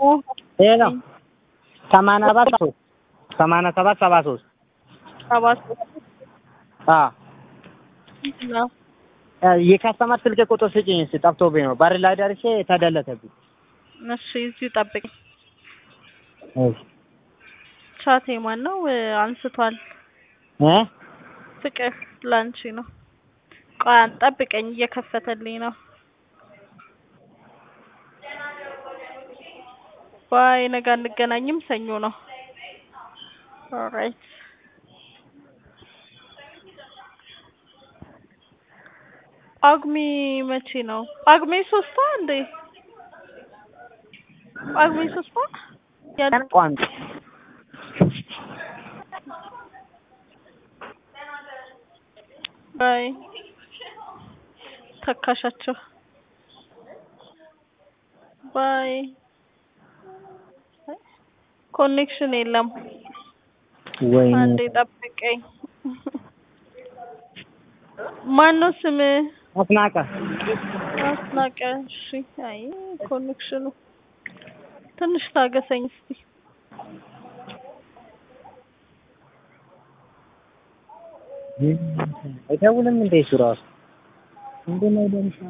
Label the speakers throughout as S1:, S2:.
S1: ይሄ ነው ሰማንያ ሰባት ሶስት ሰማንያ ሰባት ሰባ ሶስት
S2: ሰባት
S1: አዎ
S2: ነው።
S1: የካስተመር ስልክ ቁጥር ስጪኝ እስኪ ጠፍቶብኝ ነው በር ላይ ደርሼ ተደለተብኝ
S2: እሺ እዚሁ ጠብቅ።
S1: እሺ
S2: ቻቴ ማን ነው? አንስቷል።
S1: እ
S2: ፍቅር ላንቺ ነው። ቆይ አንተ ጠብቀኝ፣ እየከፈተልኝ ነው። ባይ ነገ አንገናኝም፣ ሰኞ ነው። ኦልራይት ጳጉሜ መቼ ነው? ጳጉሜ ሶስቷ እንዴ? ጳጉሜ ሶስቷ ያ
S1: ቋሚ
S2: ባይ ተካሻቸው ባይ ኮኔክሽን የለም።
S1: ወይኔ
S2: አንዴ ጠብቀኝ። ማን ነው ስም?
S1: አስናቀ
S2: አስናቀ። እሺ። አይ ኮኔክሽኑ ትንሽ ታገሰኝ እስቲ።
S1: አይደውልም እንዴ እሱ ራሱ ምንድን ነው ደምሻሚ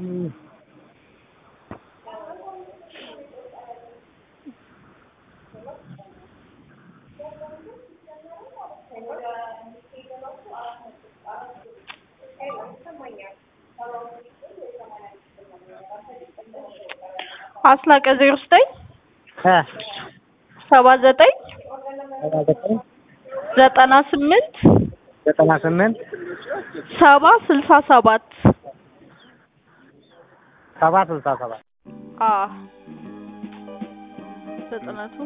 S2: አስናቀ ዜሮ ዘጠኝ
S1: እ
S2: ሰባ ዘጠኝ
S1: ሰባ ዘጠኝ
S2: ዘጠና ስምንት
S1: ዘጠና ስምንት
S2: ሰባ ስልሳ ሰባት
S1: ሰባ ስልሳ ሰባት
S2: አ ዘጠና